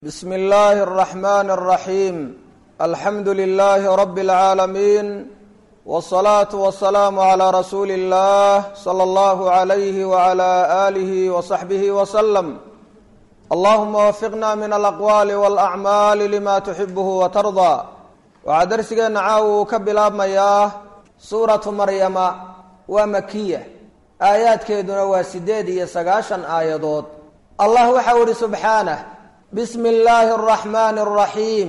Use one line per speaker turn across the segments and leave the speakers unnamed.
بسم الله الرحمن الرحيم الحمد لله رب العالمين والصلاة والسلام على رسول الله صلى الله عليه وعلى آله وصحبه وسلم اللهم وفقنا من الأقوال والأعمال لما تحبه وترضى waxaa darsigeena caawa uu ka bilaabmayaa suuratu maryama waa makiya aayaadkeeduna waa siddeed iyo sagaashan aayadood allah waxau ihi subxaanah bismi illaahi araxmaani araxiim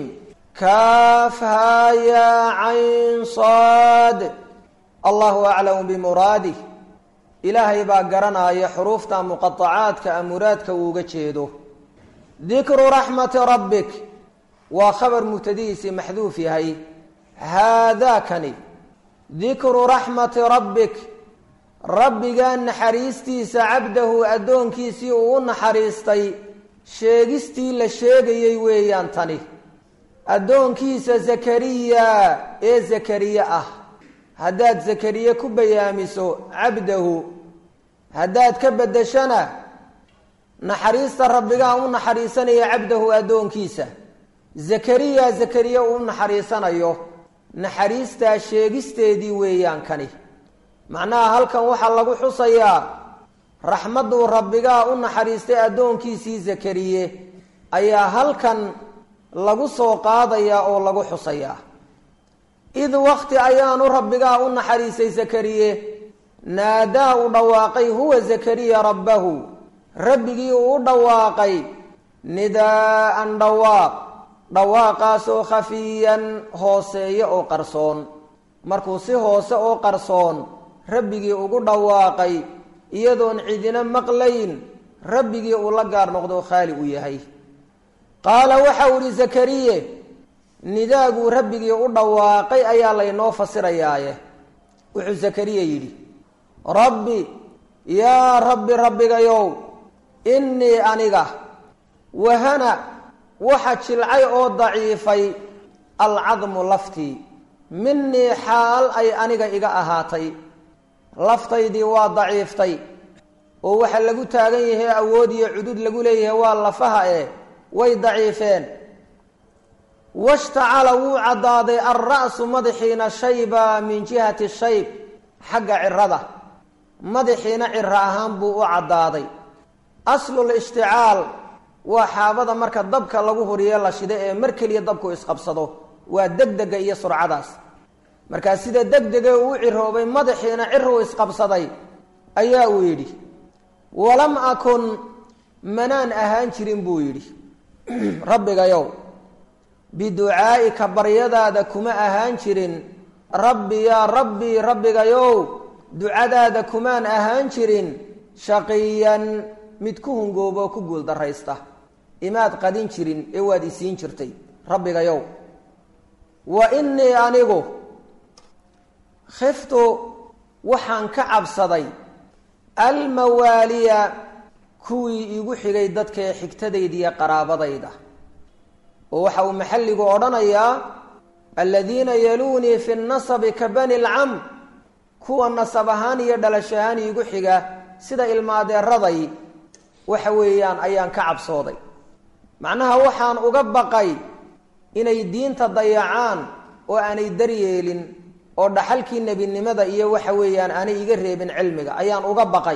kaafhaa yaa cayn saad allahu aclamu bimuraadih ilaahay baa garanaya xuruufta muqaacaadka a muraadka uu uga jeedo dikru raxmati rabbik waa khabar mubtadihiisii maxduuf yahay haadaakani dikru raxmati rabbik rabbigaa naxariistiisa cabdahu addoonkiisii uu u naxariistay sheegistii la sheegayey weeyaan tani addoonkiisa zakariya ee zakariye ah haddaad zakariye ku bayaamiso cabdahu haddaad ka beddeshana naxariista rabbigaa u naxariisanaya cabdahu addoonkiisa zakariya zakariye uu naxariisanayo naxariistaa sheegisteedii weeyaan kani macnaha halkan waxaa lagu xusayaa raxmadduu rabbigaa u naxariistay addoonkiisii zakariye ayaa halkan lagu soo qaadayaa oo lagu xusayaa id wakti ayaanu rabbigaa u naxariistay zakariye naadaa u dhawaaqay huwa zakariya rabbahu rabbigii uu u dhawaaqay nidaa'an dhawaaq dhawaaqaasoo khafiyan hooseeyo oo qarsoon markuu si hoose oo qarsoon rabbigii ugu dhawaaqay iyadoon cidina maqlayn rabbigii uu la gaar noqdo khaali u yahay qaala waxau idhi zakariye nidaaguu rabbigii u dhawaaqay ayaa laynoo fasirayaaye wuxuu zakariya yidhi rabbi yaa rabbi rabbigayow innii aniga wahana waxa jilcay oo daciifay alcadmu laftii minii xaal ay aniga iga ahaatay laftaydii waa daciiftay oo waxa lagu taagan yahay awood iyo cudud lagu leeyahay waa lafaha eh way daciifeen washtacala wuu caddaaday alra'su madaxiina shayba min jihati shayb xagga cirada madaxiina ciro ahaan buu u caddaaday aslul ishticaal waa xaabada marka dabka lagu huriye la shida ee mar keliya dabku isqabsado waa degdega iyo surcadaas markaa sida degdege uu ciroobay madaxiina ciruu isqabsaday ayaa uu yidhi walam akun manaan ahaan jirin buu yidhi rabbigayow biducaa'ika baryadaada kuma ahaan jirin rabbi yaa rabbi rabbigayow ducadaada kumaan ahaan jirin shaqiyan mid ku hungooba oo ku guuldaraysta imaad qadin jirin ee waad isiin jirtay rabbigayow wa innii anigu khiftu waxaan ka cabsaday almawaaliya kuwii igu xigay dadkaee xigtadayda iyo qaraabadayda oo waxa uu maxalligu odhanayaa aladiina yaluunii fi nasabi ka bani lcam kuwa nasab ahaan iyo dhalasho ahaan iigu xiga sida ilmaadeeraday waxa weeyaan ayaan ka cabsooday macnaha waxaan uga baqay inay diinta dayacaan oo aanay daryeelin oo dhaxalkii nebinimada iyo waxa weeyaan aanay iga reebin cilmiga ayaan uga baqay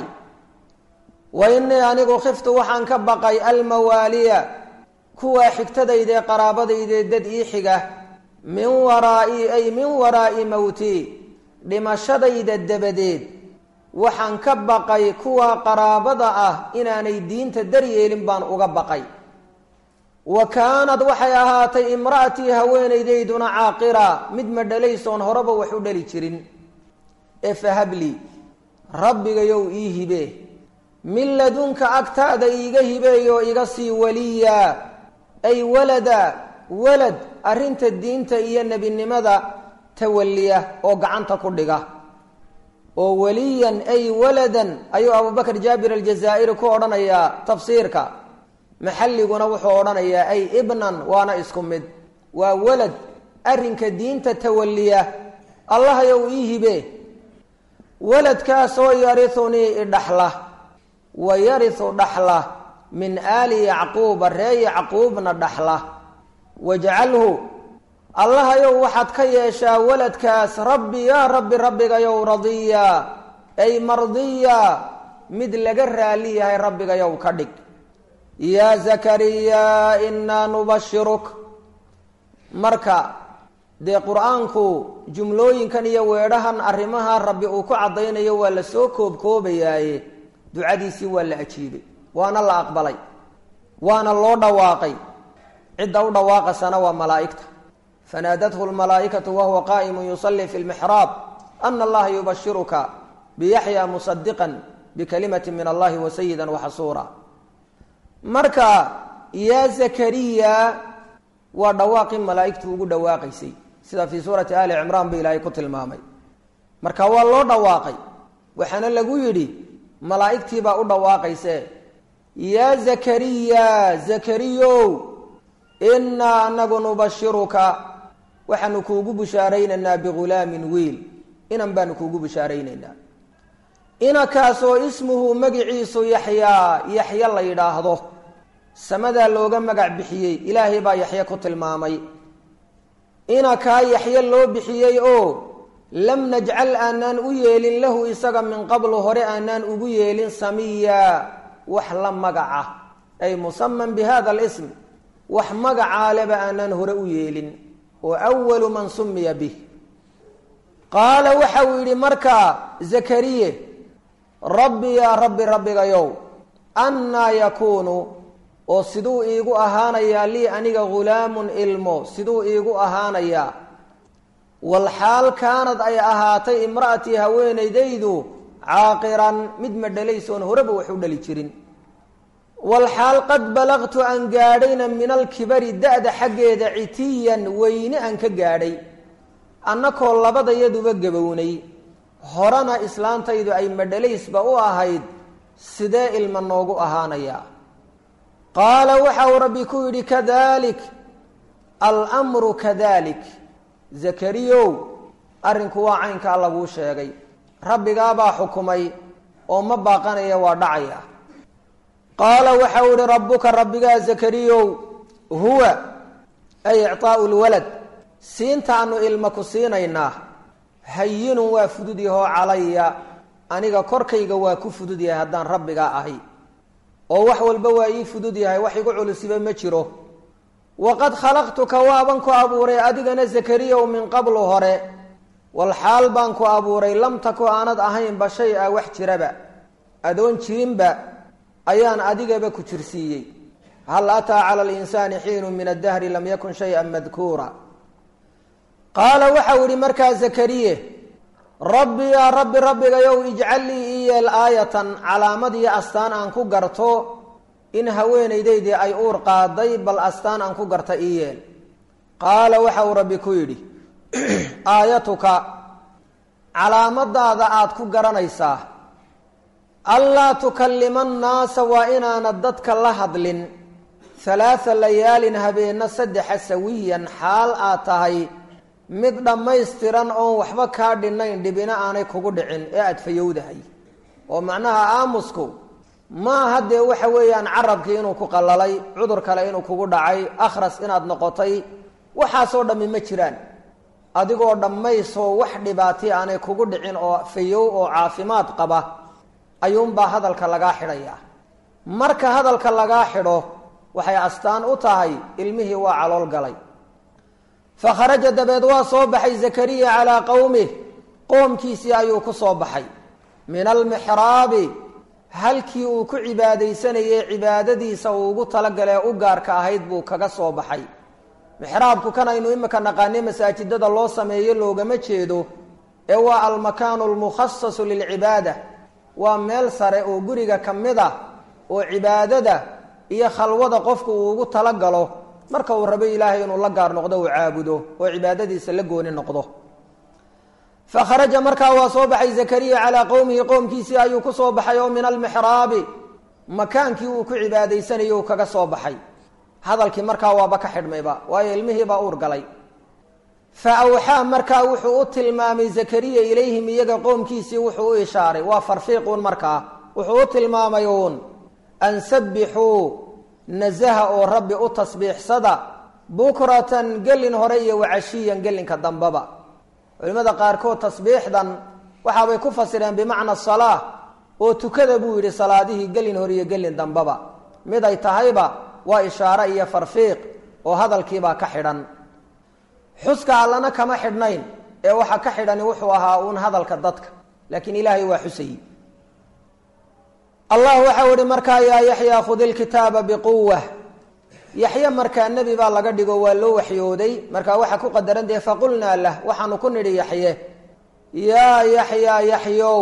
wa innii anigu khiftu waxaan ka baqay almawaaliya kuwa xigtadaydae qaraabadaydae dad ii xiga min waraa'i ay min waraa'i mowtii dhimashadayda dabadeed waxaan ka baqay kuwa qaraabada ah inaanay diinta daryeelin baan uga baqay wa kaanad waxay ahaatay imra'atii haweenaydayduna caaqira mid ma dhalaysoon horeba wax u dhali jirin ee fahabli rabbigayow ii hibe min ladunka agtaada iiga hibeeyoo iga sii waliya ay walada walad arrinta diinta iyo nebinimada tawaliya oo gacanta ku dhiga oo waliyan ay waladan ayuu abubakr jaabir aljazaa'iri ku odhanayaa tafsiirka maxalliguna wuxuu odhanayaa ay ibnan waana isku mid waa walad arrinka diinta tawaliya allahayow ii hibe waladkaasoo yariunii idhaxla wa yariu dhaxla min aali yacquuba ree yacquubna dhaxla wajcalhu allahayow waxaad ka yeeshaa waladkaas rabbi yaa rabbi rabbigayow radiya ay mardiya mid laga raali yahay rabbigayow ka dhig yaa zakariya inaa nubashiruk marka dee qur-aanku jumlooyinkan iyo weedhahan arrimaha rabbi uu ku caddaynayo waa la soo koobkoobayaaye ducadiisii waa la ajiibay waana la aqbalay waana loo dhawaaqay cidda u dhawaaqasana waa malaa'igta fanaadathu lmalaa'ikatu wahuwa qaa'imun yusallii fi lmixraab ana allaha yubashiruka biyaxya musadiqan bikalimati min allahi wa sayida waxasuura marka yaa zakariya waa dhawaaqii malaa'igtu ugu dhawaaqaysay sida fii suurati ali cimraan ba ilaahay ku tilmaamay marka waa loo dhawaaqay waxaana lagu yidhi malaa'igtiibaa u dhawaaqayse yaa zakariya zakariyow innaa anagu nubashiruka waxaanu kuugu bishaaraynaynaa bigulaamin wiil inan baanu kuugu bishaaraynaynaa inakaasoo ismuhu magiciisu yaxyaa yaxya la yidhaahdo samadaa looga magac bixiyey ilaahay baa yaxye ku tilmaamay inakaa yaxye loo bixiyey oo lam najcal aanaan u yeelin lahu isaga min qablu hore aanaan ugu yeelin samiya wax la magaca ay musaman bi hada alism wax magacaaleba aanaan hore u yeelin oo awalu man sumiya bih qaala waxa uu yidhi markaa zakariye rabbi yaa rabbi rabbigayow annaa yakuunu oo siduu iigu ahaanayaa lii aniga ghulaamun ilmo siduu iigu ahaanayaa walxaal kaanad ay ahaatay imra'atii haweenaydaydu caaqiran mid ma dhalaysoon horeba wax u dhali jirin walxaal qad balaqtu aan gaadhayna min alkibari da-da xaggeeda citiyan weyne aan ka gaadhay annakoo labadayaduba gabownay horena islaantaydu ay madhalaysba u ahayd sidee ilma noogu ahaanayaa qaala waxa uu rabbi ku yidhi kadalik almru kadalik zakariyow arrinku waa caynkaa laguu sheegay rabbigaabaa xukumay oo ma baaqanaya waa dhacaya qaala waxa uu yihi rabbuka rabbigaa zakariyow huwa ay icطaau lwalad siintaanu ilma ku siinaynaa hayinun waa fudud yahoo calaya aniga korkayga waa ku fudud yahay haddaan rabbigaa ahay oo wax walba waa ii fudud yahay wax igu culusiba ma jiro waqad khalaqtuka waaban ku abuuray adigana zakariyow min qablu hore walxaal baan ku abuuray lam taku aanad ahaynba shay a wax jiraba adoon jirinba ayaan adigaba ku jirsiiyey hal ataa cala linsaani xiinu min addahri lam yakun shay-an madkuura qaala waxau yihi markaa zakariye rabbi yaa rabbi rabbigayow ijcal lii ii yeel aayatan calaamad iyo astaan aan ku garto in haweenaydaydii ay uur qaaday bal astaan aan ku garta ii yeel qaala waxa uu rabbi ku yidhi aayatuka calaamadaada aada ku garanaysaa allaa tukallima annaasa waa inaanad dadka la hadlin halaatha layaalin habeenna saddexa sawiyan xaal aad tahay mid dhammaystiran oon waxba kaa dhinayn dhibina aanay kugu dhicin ee aada fayowdahay oo macnaha aamusku maaha dee waxa weeyaan carabkii inuu ku qallalay cudur kale inuu kugu dhacay akhras inaad noqotay waxaasoo dhammi ma jiraan adigoo dhammaysoo wax dhibaati aanay kugu dhicin oo fayow oo caafimaad qaba ayuunbaa hadalka lagaa xidhayaa marka hadalka lagaa xidho waxay astaan u tahay ilmihii waa calool galay fa kharaja dabeed waa soo baxay zakariya calaa qowmih qoomkiisii ayuu ku soo baxay min almixraabi halkii uu ku cibaadaysanayey cibaadadiisa uu ugu talagalee u gaarka ahayd buu kaga soo baxay mixraabku kan aynu imika naqaanay masaajidada loo sameeyo loogama jeedo ee waa almakaanu almukhasasu lilcibaada waa meel sare oo guriga ka mid ah oo cibaadada iyo khalwada qofku uu ugu talagalo marka uu rabo ilaahay inuu la gaar noqdo uu caabudo oo cibaadadiisa la gooni noqdo fa kharaja markaa waa soo baxay zakariya calaa qowmihi qowmkiisii ayuu ku soo baxay oo min almixraabi makaankii uu ku cibaadaysanayay uu kaga soo baxay hadalkii markaa waaba ka xidhmayba waayo ilmihiibaa uur galay fa awxaa markaa wuxuu u tilmaamay zakariya ilayhim iyaga qoomkiisii wuxuu u ishaaray waa farfiiquun markaa wuxuu u tilmaamay uun an sabbixuu nasaha oo rabbi u tasbiixsada bukratan gelin hore iyo wacashiyan gelinka dambaba culimmada qaarkood tasbiixdan waxaabay ku fasireen bimacna salaa oo tukada buu yidhi salaadihii gelin hore iyo gelin dambaba mid ay tahayba waa ishaare iyo farfiiq oo hadalkiibaa ka xidhan xuska allana kama xidhnayn ee waxa ka xidhani wuxuu ahaa uun hadalka dadka laakiin ilaahay waa xusayi allah waxau ihi markaa yaa yaxyaa khudi lkitaaba biquwa yaxye markaa nebi baa laga dhigo waa loo waxyooday markaa waxaa ku qadaran dee faqulnaa lah waxaanu ku nidhi yaxye yaa yaxyaa yaxyow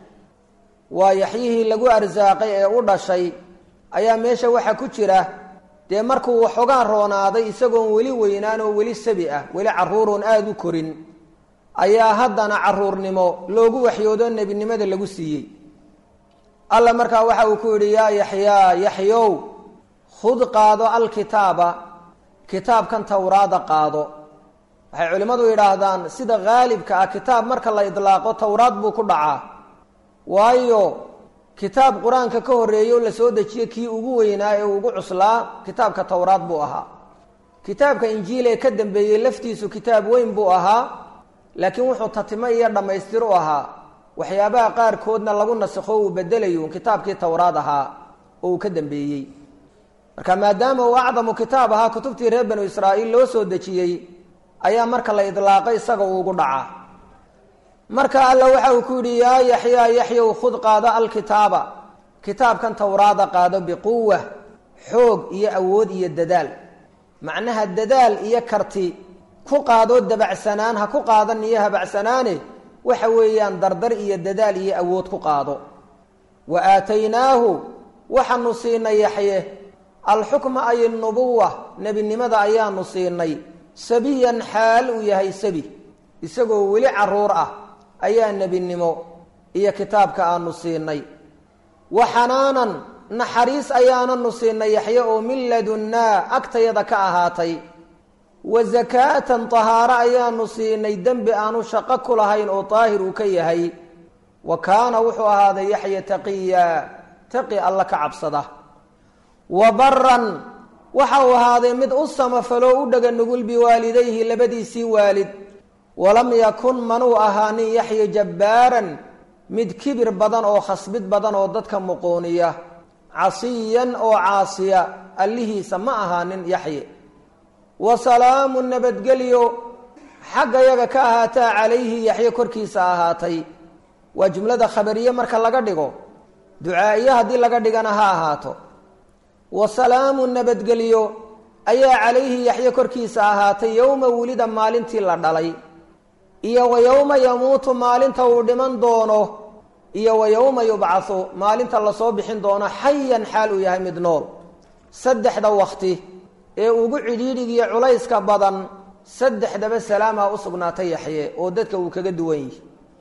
waa yaxyihii lagu arsaaqay ee u dhashay ayaa meesha waxa ku jira dee markuu waxoogaan roonaaday isagoon weli weynaan oo weli sabi ah weli caruuroon aada u korin ayaa haddana caruurnimo loogu waxyoodo nebinimada lagu siiyey alla markaa waxa uu ku yidhi yaa yaxyaa yaxyow khud qaado alkitaaba kitaabkan towraada qaado waxay culimmadu yidhaahdaan sida haalibka ah kitaab marka la idlaaqo towraad buu ku dhacaa waayo kitaab qur-aanka ka horreeyo la soo dejiye kii ugu weynaa ee ugu cuslaa kitaabka towraad buu ahaa kitaabka injiil ee ka dambeeyey laftiisu kitaab weyn buu ahaa laakiin wuxuu tatimo iyo dhammaystir u ahaa waxyaabaha qaarkoodna lagu nasakho uu bedelayo kitaabkii towraad ahaa oo uu ka dambeeyey marka maadaama uu acdamu kitaab ahaa kutubtii reer banu israa'iil loo soo dejiyey ayaa marka la idlaaqay isaga uu ugu dhacaa marka alla waxa uu ku yidhi yaa yaxyaa yaxyow khud qaado alkitaaba kitaabkan towraada qaado biquwa xoog iyo awood iyo dadaal macnaha dadaal iyo karti ku qaadoo dabacsanaan ha ku qaadan iyo habacsanaane waxa weeyaan dardar iyo dadaal iyo awood ku qaado wa aataynaahu waxaanu siinay yaxye alxukma ay nubuwa nebinimada ayaanu siinay sabiyan xaal uu yahay sabi isagoo weli caruur ah ayaa nebinimo iyo kitaabka aanu siinay wa xanaanan naxariis ayaananu siinay yaxye oo min ladunnaa agtayada ka ahaatay wa zakaatan tahaaro ayaanu siinay dembi aanu shaqo ku lahayn oo daahir uu ka yahay wa kaana wuxuu ahaaday yaxya taqiya taqi alla ka cabsada wa baran waxa uu ahaaday mid u samafaloo u dhega nugul biwaalidayhi labadiisii waalid walam yakun manuu ahaanin yaxya jabbaaran mid kibir badan oo khasbid badan oo dadka muquuniya casiyan oo caasiya allihiisa ma ahaanin yaxye wa salaamu nabadgelyo xagga yaga ka ahaataa calayhi yaxye korkiisa ahaatay waa jumlada khabariye marka laga dhigo ducaa'iye haddii laga dhigana ha ahaato wa salaamu nabadgelyo ayaa calayhi yaxye korkiisa ahaatay yowma wulida maalintii la dhalay iyo wa yowma yamuutu maalinta uu dhiman doono iyo wa yowma yubcathu maalinta lasoo bixin doono xayan xaal uu yahay mid nool saddexda wakti ee ugu cidhiidhigiyo culayska badan saddexdaba salaamaa u sugnaatay yaxye oo dadka uu kaga duwan yihi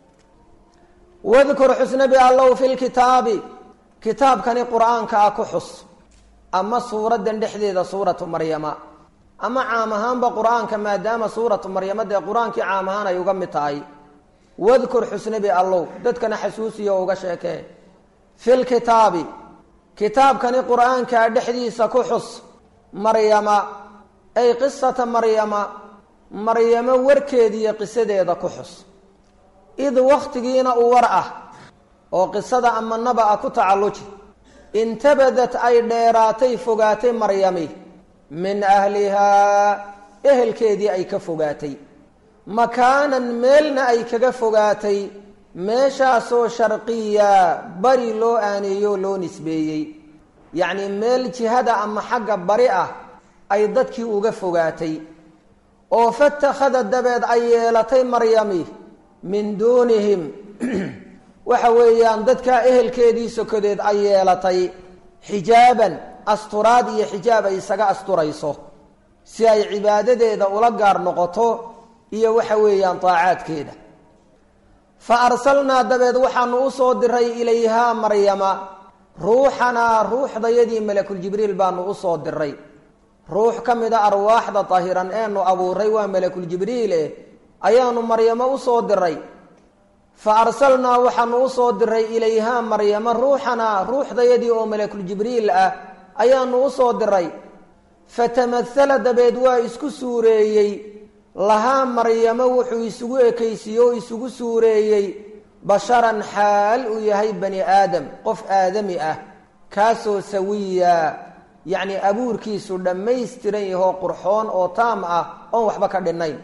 wadkur xusnabi allow fi lkitaabi kitaabkani qur-aanka ah ku xus ama suuraddan dhexdeeda suuratu maryama ama caam ahaanba qur-aanka maadaama suuratu maryama dee qur-aankii caam ahaan ay uga mid tahay wadkur xusnabi allow dadkana xasuusiyo uga sheekee fi lkitaabi kitaabkani qur-aankaa dhexdiisa ku xus maryama ay qisata maryama maryamo warkeediiyo qisadeeda ku xus id wakhtigiina u war ah oo qisada ama naba-a ku tacalluji intabadat ay dheeraatay fogaatay maryami min ahlihaa ehelkeedii ay ka fogaatay makaanan meelna ay kaga fogaatay meeshaasoo sharqiya bari loo aaneeyo loo nisbeeyey yacnii meel jihada ama xagga bari ah ay dadkii uga fogaatay oo fatakhada dabeed ay yeelatay maryami min duunihim waxa weeyaan dadkaa ehelkeedii sokodeed ay yeelatay xijaaban asturaad iyo xijaab ay isaga asturayso si ay cibaadadeeda ula gaar noqoto iyo waxa weeyaan daacaadkeeda fa arsalnaa dabeed waxaanu u soo diray ilayhaa maryama ruuxanaa ruuxdayadii malakuljibriil baanu u soo diray ruux ka mida arwaaxda dahiran eenu abuuray waa malakuljibriil eh ayaanu maryamo u soo diray fa arsalnaa waxaanu usoo diray ilayhaa maryama ruuxanaa ruuxdayadii oo malakul jibriil ah ayaanu usoo diray fatamahala dabeed waa isku suureeyey lahaa maryamo wuxuu isugu ekaysiiyey oo isugu suureeyey basharan xaal uu yahay bani aadam qof aadami ah kaasoo sawiya yacni abuurkiisu dhammaystiran yahoo qurxoon oo taam ah oon waxba ka dhinnayn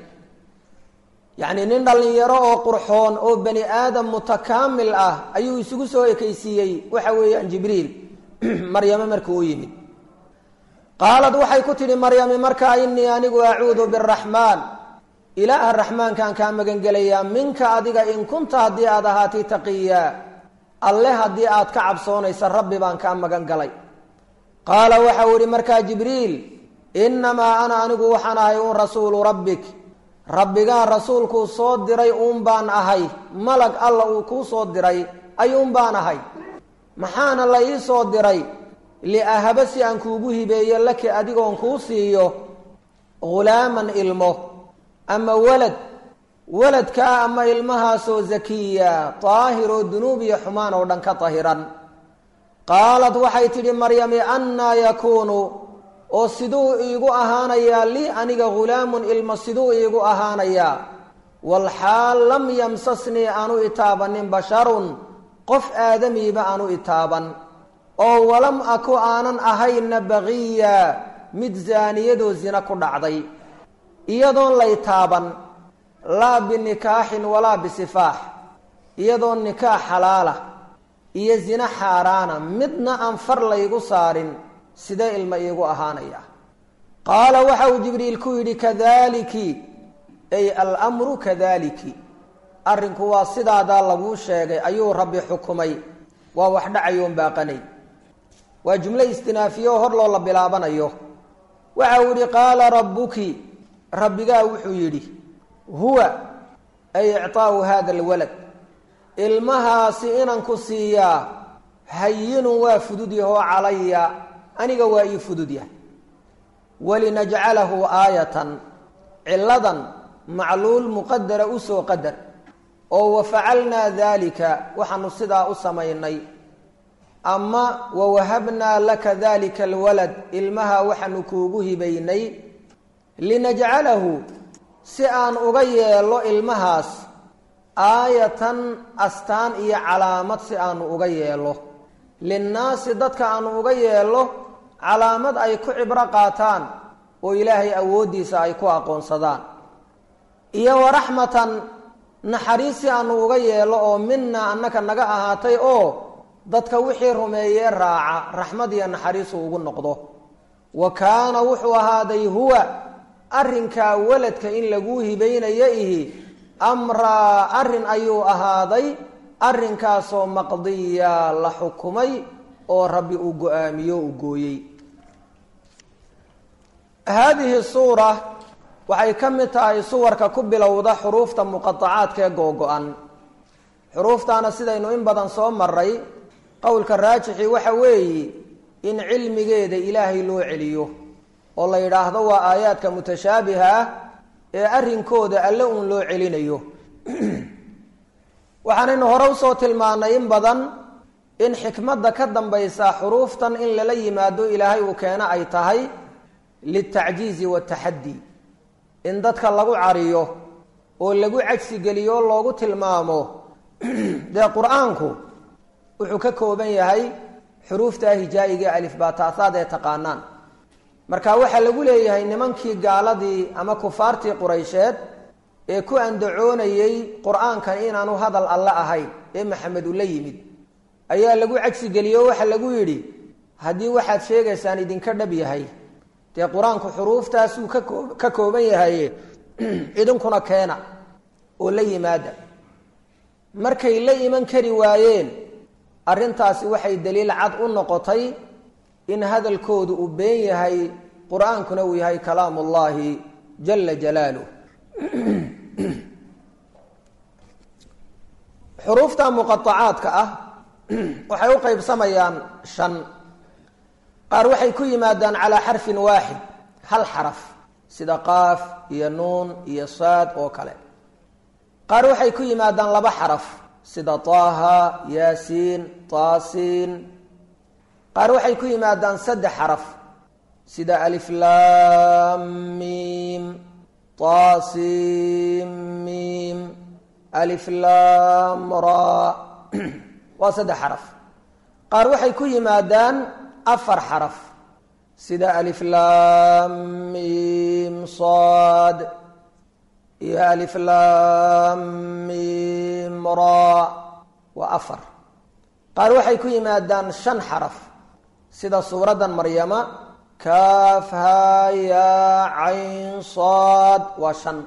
yacni nin dhallinyaro oo qurxoon oo bani aadam mutakaamil ah ayuu isugu soo ekaysiiyey waxa weeyaan jibriil maryame markuu u yimid qaalad waxay ku tidhi maryami markaa inii anigu acuudu biraxmaan ilaaha raxmaankaan kaa magangelayaa minka adiga in kunta haddii aad ahaatay taqiyaa alle haddii aad ka cabsoonaysa rabbi baan kaa magan galay qaala waxau ihi markaa jibriil innamaa ana anigu waxaan ahay uun rasuulu rabbik rabbigaa rasuulkuu soo diray uun baan ahay malag alla uu kuu soo diray ayuun baan ahay maxaana la ii soo diray liahaba si aan kuugu hibeeyo laki adigoon kuu siiyo ghulaaman ilmo ama walad waladkaa ama ilmahaasoo zakiya daahir oo dunuub iyo xumaan oo dhan ka dahiran qaalad waxay tidhi maryami annaa yakuunu oo siduu iigu ahaanayaa lii aniga ghulaamun ilmo siduu iigu ahaanayaa walxaal lam yamsasnii aanu itaabanin basharun qof aadamiiba aanu itaaban oo walam aku aanan ahayna baqiya mid zaaniyadoo zina ku dhacday iyadoon lay taaban laa binikaaxin walaa bisifaax iyadoon nikaax xalaala iyo zina xaaraana midna aan far laygu saarin sidee ilma iigu ahaanaya qaala waxa uu jibriil ku yidhi kadaliki ay almru kadaliki arrinku waa sidaadaa laguu sheegay ayuu rabbi xukumay waa wax dhacayoon baaqanay waa jumlo istinaafiye oo hor loo la bilaabanayo waxa uu yihi qaala rabbuki rabbigaa wuxuu yidhi huwa ay icطaau hada alwalad ilmahaasi inaan ku siiyaa hayinun waa fudud yahoo calaya aniga waa ii fudud yahay walinajcalahu aayatan ciladan macluul muqadara usoo qadar oo wafacalnaa dalika waxaanu sidaa u samaynay ama wawahabnaa laka dalika alwalad ilmaha waxaanu kuugu hibaynay linajcalahu si aan uga yeelo ilmahaas aayatan astaan iyo calaamad si aanu uga yeelo linnaasi dadka aanu uga yeelo calaamad ay ku cibro qaataan oo ilaahay awooddiisa ay ku aqoonsadaan iyo waraxmatan naxariis si aanu uga yeelo oo mina annaka naga ahaatay oo dadka wixii rumeeyee raaca raxmad iyo naxariisu ugu noqdo wa kaana wuxuu ahaaday huwa arrinkaa waladka in laguu hibaynayo ihi amraa arrin ayuu ahaaday arrinkaasoo maqdiya la xukumay oo rabbi uu go-aamiyo uu gooyey haadihi suura waxay ka mid tahay suwarka ku bilowda xuruufta muqaacaadka ee googo-an xuruuftaana sidaynu in badan soo maray qowlka raajixi waxa weeye in cilmigeeda ilaahay loo celiyo oo la yidhaahdo waa aayaadka mutashaabiha ah ee arrinkooda alle uun loo celinayo waxaanaynu hore usoo tilmaanay in badan in xikmadda ka dambaysa xuruuftan in lala yimaado ilaahay uu keeno ay tahay liltacjiizi wataxaddi in dadka lagu cariyo oo lagu cajsigeliyo oo loogu tilmaamo dee qur-aanku wuxuu ka kooban yahay xuruufta hijaa'iga alifbaataahaad ee taqaanaan marka waxaa lagu leeyahay nimankii gaaladii ama kufaartii quraysheed ee ku andacoonayey qur-aankan inaanu hadal alle ahayn ee maxamed ula yimid ayaa lagu cagsigeliyo waxaa lagu yidhi haddii waxaad sheegaysaan idinka dhab yahay dee qur-aanku xuruuftaasuu kakoo ka kooban yahay idinkuna keena oo la yimaada markay la iman kari waayeen arrintaasi waxay daliil cad u noqotay in hadalkoodu uu been yahay qur-aankuna uu yahay kalaam ullaahi jala jalaaluh xuruufta muqaacaadka ah waxay u qeybsamayaan shan qaar waxay ku yimaadaan calaa xarfin waaxid hal xaraf sida qaaf iyo nuun iyo saad oo kale qaar waxay ku yimaadaan laba xaraf sida taaha yaasiin taasiin qaar waxay ku yimaadaan saddex xaraf sida aliflaamiim taasiimiim aliflaamra waa saddex xaraf qaar waxay ku yimaadaan afar xaraf sida aliflaamiim saad iyo aliflaamiim ra waa afar qaar waxay ku yimaadaan shan xaraf sida suuraddan maryama kaafha yaa cayn saad waa shan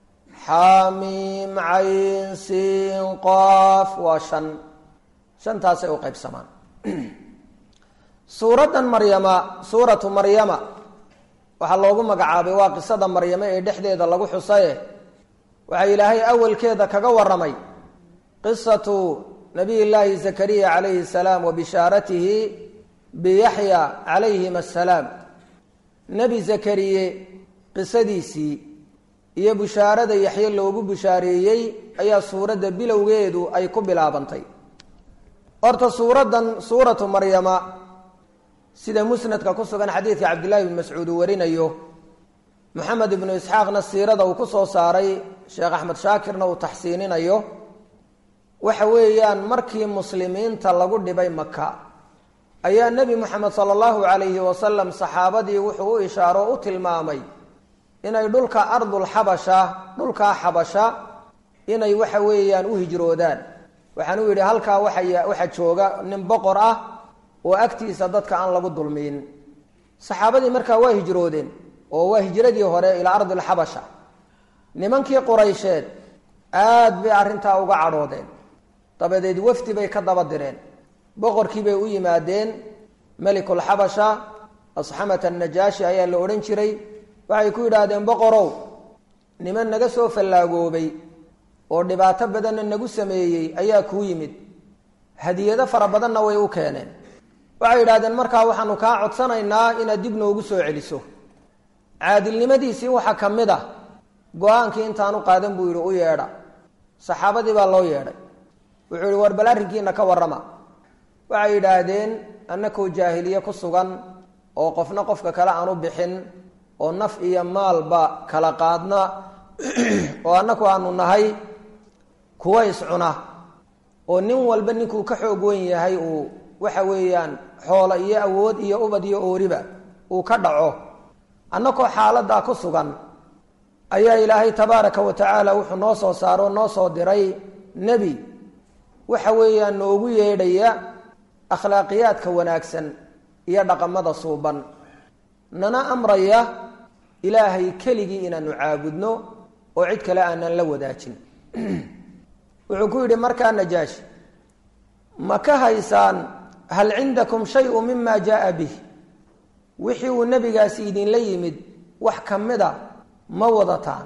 xaamiim cayn siin qaaf waa shan shantaasay u qaybsamaan suuraddan maryama suuratu maryama waxaa loogu magacaabay waa qisada maryame ee dhexdeeda lagu xusaye waxaa ilaahay awalkeeda kaga waramay qisatu nabiy llaahi zakariya calayhi salaam wa bishaaratihi biyaxya calayhim assalaam nebi zakariye qisadiisii iyo bushaarada yaxye loogu bushaareeyey ayaa suuradda bilowgeedu ay ku bilaabantay horta suuraddan suuratu maryama sida musnadka ku sugan xadiidka cabdillahi bn mascuud uu warinayo moxamed ibnu isxaaqna siirada uu ku soo saaray sheekh axmed shaakirna uu taxsiininayo waxa weeyaan markii muslimiinta lagu dhibay maka ayaa nebi moxamed sala allahu calayhi wasalam saxaabadii wuxuu u ishaaro o u tilmaamay inay dhulka ardulxabasha dhulkaa xabasha inay waxa weeyaan u hijroodaan waxaan u yidhi halkaa waxa waxaa jooga nin boqor ah oo agtiisa dadka aan lagu dulmiin saxaabadii markaa waa hijroodeen oo waa hijradii hore ilaa ardilxabasha nimankii quraysheed aad bay arrintaa uga cadhoodeen dabadeed wafdi bay ka daba direen boqorkii bay u yimaadeen melikulxabasha asxamat annajaashi ayaa la odhan jiray waxay ku yidhaahdeen boqorow niman naga soo fallaagoobay oo dhibaato badanna nagu sameeyey ayaa kuu yimid hadiyado fara badanna way u keeneen waxay yidhahdeen markaa waxaanu kaa codsanaynaa inaad dib noogu soo celiso caadilnimadiisii waxaa ka mid ah go-aankii intaanu qaadan buu yidhi u yeedha saxaabadii baa loo yeedhay wuxuu yihi war bal arrinkiina ka warrama waxay yidhaahdeen annakoo jaahiliye ku sugan oo qofna qofka kale aanu bixin oo naf iyo maalba kala qaadna oo annaku aanu nahay kuwa iscuna oo nin walba ninkuu ka xoog wen yahay uu waxa weeyaan xoolo iyo awood iyo ubad iyo ooriba uu ka dhaco annakoo xaaladaa ku sugan ayaa ilaahay tabaaraka wa tacaala wuxuu noo soo saaro noo soo diray nebi waxa weeyaan noogu yeedhaya akhlaaqiyaadka wanaagsan iyo dhaqamada suuban nana amraya ilaahay keligii inaanu caabudno oo cid kale aanan la wadaajin wuxuu ku yidhi markaa najaashi ma ka haysaan hal cindakum shayu mima jaaa bih wixii uu nebigaasi idinla yimid wax ka mid a ma wadataan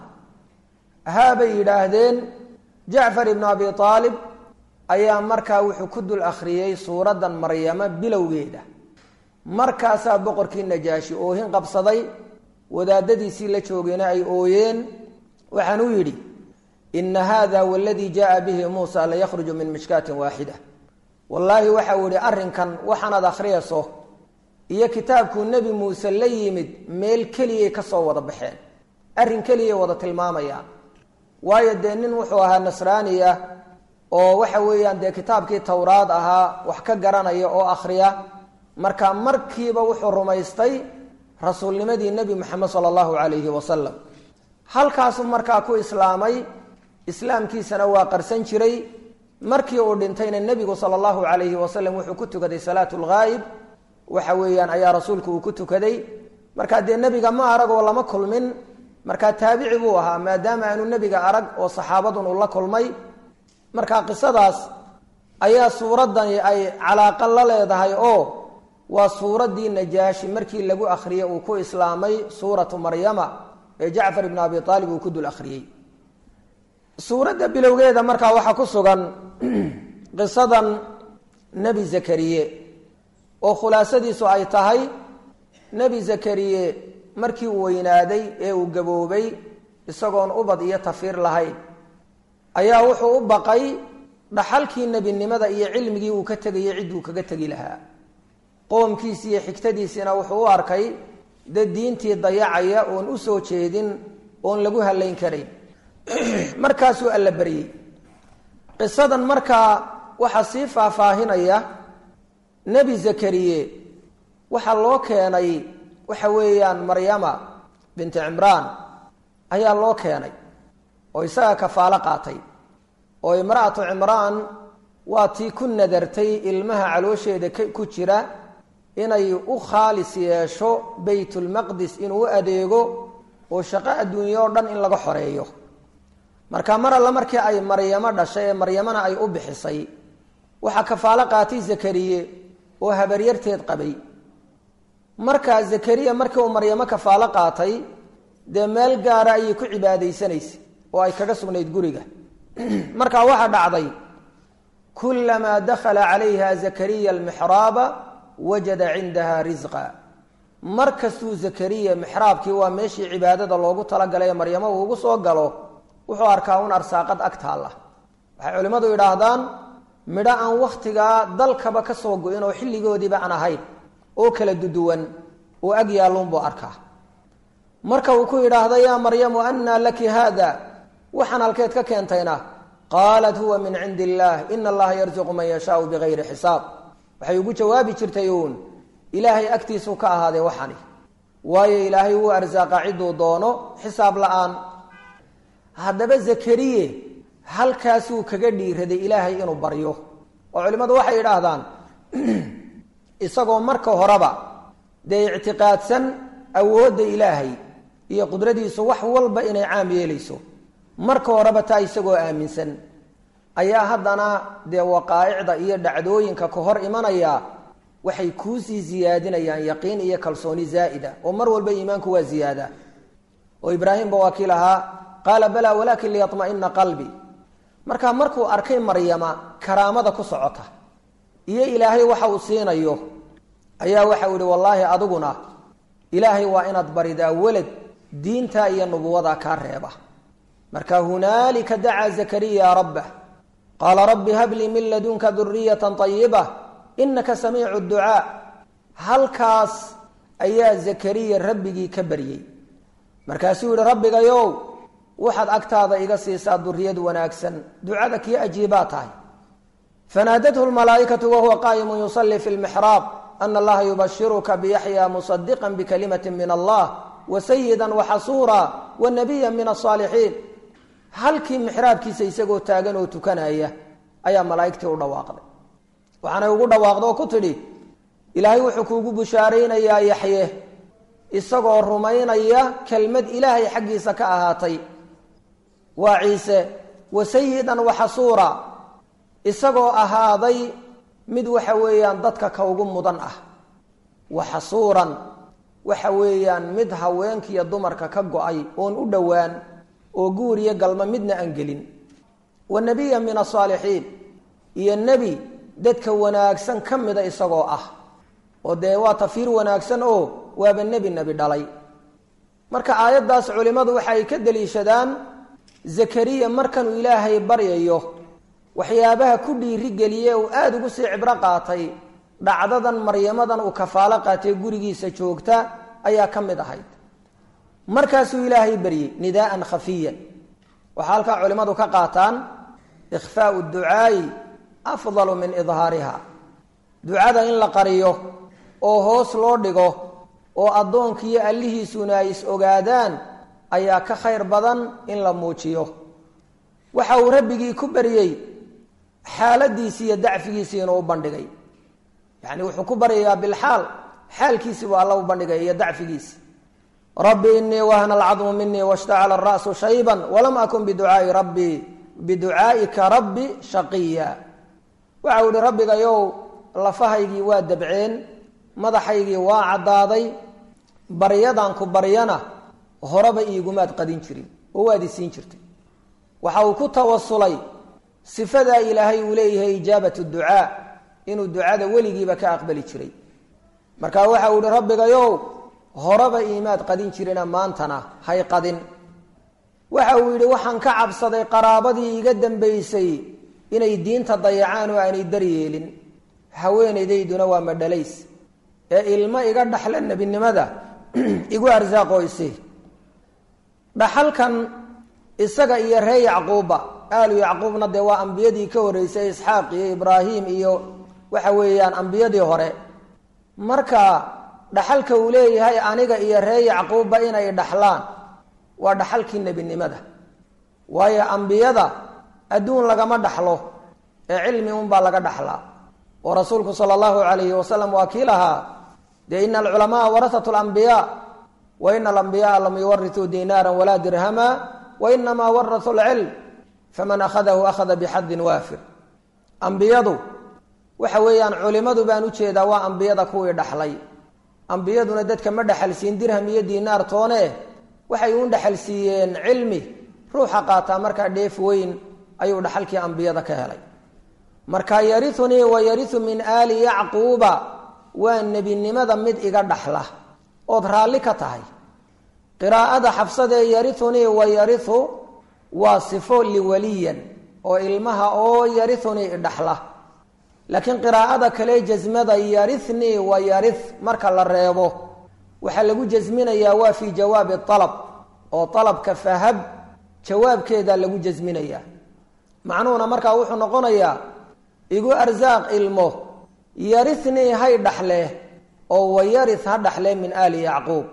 haabay yidhaahdeen jacfar ibnu abi aalib ayaa markaa wuxuu ku dul akhriyey suuraddan maryamo bilowgeeda markaasaa boqorkii najaashi oohin qabsaday wadaadadiisii la joogayna ay ooyeen waxaan u yidhi ina hada waladii jaaa bihi muusa layakhruju min mishkaatin waaxida wallaahi waxa uu yihi arrinkan waxaanaad akhriyayso iyo kitaabkuu nebi muuse la yimid meel keliyay ka soo wada baxeen arrin keliyay wada tilmaamayaan waayo dee nin wuxuu ahaa nasraaniya oo waxa weeyaan dee kitaabkii towraad ahaa wax ka garanaya oo akhriya marka markiiba wuxuu rumaystay rasuulnimadii nebi moxamed sala allahu calayhi wasalam halkaasuu markaa ku islaamay islaamkiisana waa qarsan jiray markii uu dhintayna nebigu sala allahu calayhi wasalam wuxuu ku tukaday salaatu lghaayib waxa weeyaan ayaa rasuulku uu ku tukaday markaa dee nebiga ma arag oo lama kulmin markaa taabici buu ahaa maadaama aanu nebiga arag oo saxaabadun uu la kulmay marka qisadaas ayaa suuraddani ay calaaqa la leedahay oo waa suuraddii najaashi markii lagu akhriyey uu ku islaamay suuratu maryama ee jacfar ibnu abi aalib uu ku dul akhriyey suuradda bilowgeeda markaa waxaa ku sugan qisadan nebi zakariye oo khulaasadiisu ay tahay nebi zakariye markii uu weynaaday ee uu gaboobay isagoon ubad iyo tafiir lahayn ayaa wuxuu u baqay dhaxalkii nebinimada iyo cilmigii uu ka tegayay cidduu kaga tegi lahaa qoomkiisi iyo xigtadiisina wuxuu u arkay dad diintii dayacaya oon u soo jeedin oon lagu hallayn karayn markaasuu alla baryey qisadan markaa waxaa sii faahfaahinaya nebi zakariye waxaa loo keenay waxa weeyaan maryama binti cimraan ayaa loo keenay oo isaga kafaalo qaatay oo imra'atu cimraan waa tii ku nadartay ilmaha caloosheeda ku jira inay u khaalis yeesho baytulmaqdis inuu u adeego oo shaqo adduunye oo dhan in laga xoreeyo marka mar alle markii ay maryamo dhashay ee maryamana ay u bixisay waxaa kafaalo qaatay zakariye oo habaryarteed qabay markaa zakariya markii uu maryamo kafaalo qaatay dee meel gaara ayay ku cibaadaysanaysay oo ay kaga sugnayd guriga markaa waxaa dhacday kulamaa dakhala calayha zakariya almixraaba wajada cindaha risqa mar kastuu zakariya mixraabkii waa meeshii cibaadada loogu talagalay ee maryamo uu ugu soo galo wuxuu arkaa un arsaaqad ag taalla waxay culimmadu yidhaahdaan midho aan wakhtigaa dalkaba ka soo go-in oo xilligoodiiba aan ahayn oo kala duduwan oo ag yaalluunbuu arkaa marka uu ku yidhaahda yaa maryamu annaa laki haada waxaan halkeed ka keentayna qaalat huwa min cindi illaah ina allaha yarsuqu man yashaau bigayri xisaab waxay ugu jawaabi jirtay uun ilaahay agtiisuu ka ahaaday waxani waayo ilaahay wuu arsaaqa cidduu doono xisaab la-aan haddaba zakariye halkaasuu kaga dhiiraday ilaahay inuu baryo oo culimmadu waxay yidhaahdaan isagoo marka horeba dee ictiqaadsan awoodda ilaahay iyo qudradiisu wax walba inay caam yeelayso marka horeba taa isagoo aaminsan ayaa haddana dee waqaa'icda iyo dhacdooyinka ka hor imanaya waxay kuusii ziyaadinayaan yaqiin iyo kalsooni zaa'ida oo mar walba iimaanku waa ziyaada oo ibraahimba waa kii lahaa qaala balaa walaakin liyatma'ina qalbi markaa markuu arkay maryama karaamada ku socota iyo ilaahay waxa uu siinayo ayaa waxau yihi wallaahi adiguna ilaahay waa inaad baridaa welad diinta iyo nubuwada kaa reeba marka hunaalika dacaa zakariya rabbah qaala rabbi hablii min ladunka duriyata ayiba inaka samiicu ducaa halkaas ayaa zakariya rabbigii ka baryey markaasuu yihi rabbigayow waxaad agtaada iga siisaa duriyad wanaagsan ducada kii ajiibaa tahay fanaadathu lmalaaikatu wahuwa qaa'imu yusalii fi lmixraab ana allaha yubashiruka biyaxya musadiqa bikalimati min allah wasayida waxasuura wanabiya min asaalixiin halkii mixraabkiisa isagoo taagan oo tukanaya ayaa malaaigtii u dhawaaqday waxaanay ugu dhawaaqda oo ku tidhi ilaahay wuxuu kuugu bushaaraynayaa yaxye isagoo rumaynaya kelmad ilaahay xaggiisa ka ahaatay waa ciise wasayidan waxasuura isagoo ahaaday mid waxa weeyaan dadka ka ugu mudan ah waxasuuran waxa weeyaan mid haweenkiiyo dumarka ka go-ay oon u dhowaan oo guur iyo galmo midna aan gelin wa nebiya min asaalixiin iyo nebi dadka wanaagsan ka mida isagoo ah oo dee waa tafiir wanaagsan oo waaba nebi nebi dhalay marka aayaddaas culimmadu waxa ay ka deliishadaan zakariya markanuu ilaahay baryayo waxyaabaha ku dhiirigeliye uu aada ugu sii cibro qaatay dhacdadan maryamadan uu kafaalo qaatay gurigiisa joogta ayaa ka mid ahayd markaasuu ilaahay baryey nidaaan khafiyan waxaa halkaa culimmadu ka qaataan ikhfaau ducaa'i afdalu min idhaariha ducada in la qariyo oo hoos loo dhigo oo addoonkiiyo allihiisuna ay is ogaadaan ayaa ka khayr badan in la muujiyo waxa uu rabbigii ku baryey xaaladiisii iyo dacfigiisii inuu u bandhigay yacni wuxuu ku baryayaa bilxaal xaalkiisii buu alla u bandhigay iyo dacfigiisi rabbi inii wahna alcadmu minii washtacala ara'su shayban walam akun biducaai rabbii biducaa'ika rabbi shaqiya waxau ihi rabbigayow lafahaygii waa dabceen madaxaygii waa caddaaday baryadan ku baryana horeba iigumaad qadin jirin oo waad isiin jirtay waxa uu ku tawasulay sifadaa ilaahay uu leeyahay ijaabatu ducaa inuu ducada weligiiba ka aqbali jiray marka waxa uu ihi rabbigayow horeba iimaad qadin jirina maantana hay qadin waxa uu yidhi waxaan ka cabsaday qaraabadii iga dambaysay inay diinta dayacaan oo aanay daryeelin haweenaydayduna waa madhalays ee ilmo iga dhaxla nebinimada igu arsaaqoyse dhaxalkan isaga iyo ree yacquubba aalu yacquubna dee waa ambiyadii ka horreysay isxaaq iyo ibraahim iyo waxa weeyaan ambiyadii hore marka dhaxalka uu leeyahay aniga iyo ree yacquubba inay dhaxlaan waa dhaxalkii nebinimada waayo ambiyada adduun lagama dhaxlo ee cilmi unbaa laga dhaxlaa oo rasuulku sala allahu calayhi wasalam waa kii lahaa dee ina alculamaa warasatu lambiyaa wa ina alambiyaaa lam yuwarituu dinaaran walaa dirhama wa inamaa warasuu lcilm faman akhadahu akhada bixadin waafir ambiyadu waxa weeyaan culimadu baan ujeedaa waa ambiyada kuwii dhaxlay ambiyaduna dadka ma dhaxalsiin dirham iyo diinaar toone waxay u dhaxalsiiyeen cilmi ruuxa qaataa markaa dheef weyn ayuu dhaxalkii ambiyada ka helay marka yariunii wa yariu min aali yacquuba waa nebinimada mid iga dhaxla ood raalli ka tahay qiraa'ada xabsadee yariunii wa yariu waa sifo liwaliyan oo ilmaha oo yariunii idhaxla laakiin qiraa'ada kale jasmada yarinii wa yari marka la reebo waxaa lagu jasminayaa waa fii jawaabi alab oo alabka fahab jawaabkeeda lagu jasminayaa macnuhuna markaa wuxuu noqonayaa igu arsaaq ilmo yarinii hay dhaxle oo wayari ha dhaxle min aali yacquub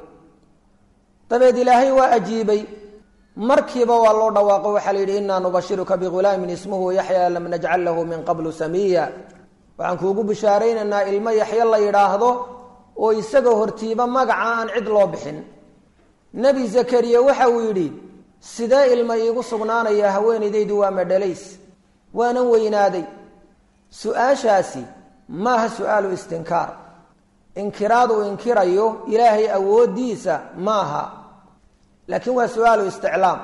dabeed ilaahay waa ajiibay markiiba waa loo dhawaaqo waxaa la yidhi inaa nubashiruka bihulaamin ismuhu yaxya lam najcal lahu min qablu samiya waxaan kuugu bishaaraynaynaa ilmo yaxyo la yidhaahdo oo isaga hortiiba magaca aan cid loo bixin nebi zakariya waxa uu yidhi sidee ilma iigu sugnaanaya haweenaydaydu waa madhalays waanan weynaaday su-aashaasi maaha su-aalu istinkaar inkiraad uu inkirayo ilaahay awooddiisa maaha laakiin waa su-aalu isticlaam